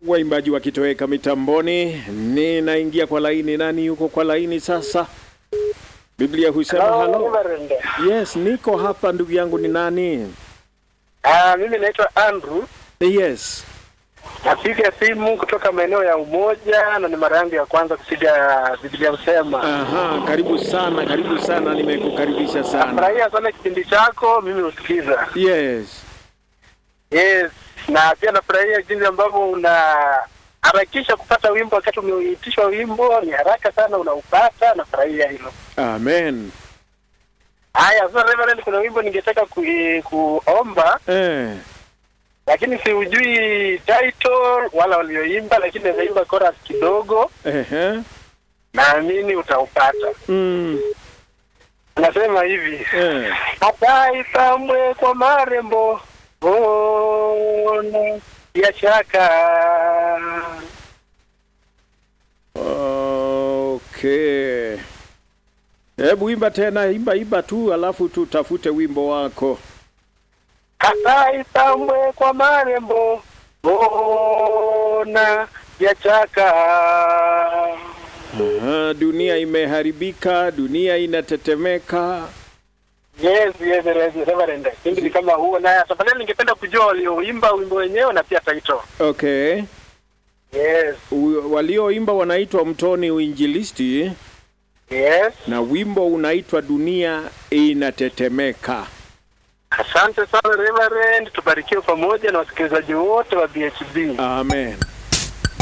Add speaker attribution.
Speaker 1: waimbaji wakitoweka mitamboni, ninaingia kwa laini. Nani yuko kwa laini sasa? Biblia husema
Speaker 2: Hello,
Speaker 1: halo.
Speaker 2: Reverend.
Speaker 1: Yes, niko hapa. Ndugu yangu ni nani?
Speaker 2: Ah, mimi naitwa Andrew.
Speaker 1: Yes.
Speaker 2: Napiga simu kutoka maeneo ya Umoja na ni mara yangu ya kwanza kupiga Biblia Husema.
Speaker 1: Aha, karibu sana, karibu sana, nimekukaribisha sana.
Speaker 2: Nafurahia sana kipindi chako, mimi husikiza.
Speaker 1: Yes.
Speaker 2: Yes, na pia nafurahia jinsi ambavyo una harakisha kupata wimbo wakati umeitishwa wimbo, ni haraka sana unaupata. Nafurahia hilo.
Speaker 1: Amen.
Speaker 2: Haya, sasa Reverend, kuna wimbo ningetaka ku, kuomba
Speaker 1: Eh.
Speaker 2: lakini siujui title wala walioimba, lakini naimba chorus kidogo,
Speaker 1: Ehe.
Speaker 2: naamini utaupata.
Speaker 1: Mm.
Speaker 2: Anasema hivi
Speaker 1: Eh.
Speaker 2: ataipambwe kwa marembo ona ya shaka
Speaker 1: Okay. Hebu imba tena, imba imba tu, alafu tutafute wimbo wako.
Speaker 2: ataipambwe kwa marembo ona ya shaka
Speaker 1: Aha, dunia imeharibika, dunia inatetemeka.
Speaker 2: Yes, yes, yes, Reverend. Mimi ni kama huo na tafadhali ningependa kujua walioimba wimbo wenyewe na pia title.
Speaker 1: Okay.
Speaker 2: Yes,
Speaker 1: U- Walioimba wanaitwa Mtoni Uinjilisti
Speaker 2: yes.
Speaker 1: na wimbo unaitwa Dunia Inatetemeka.
Speaker 2: Asante sana Reverend, tubarikiwe pamoja na wasikilizaji wote wa BHB.
Speaker 1: Amen.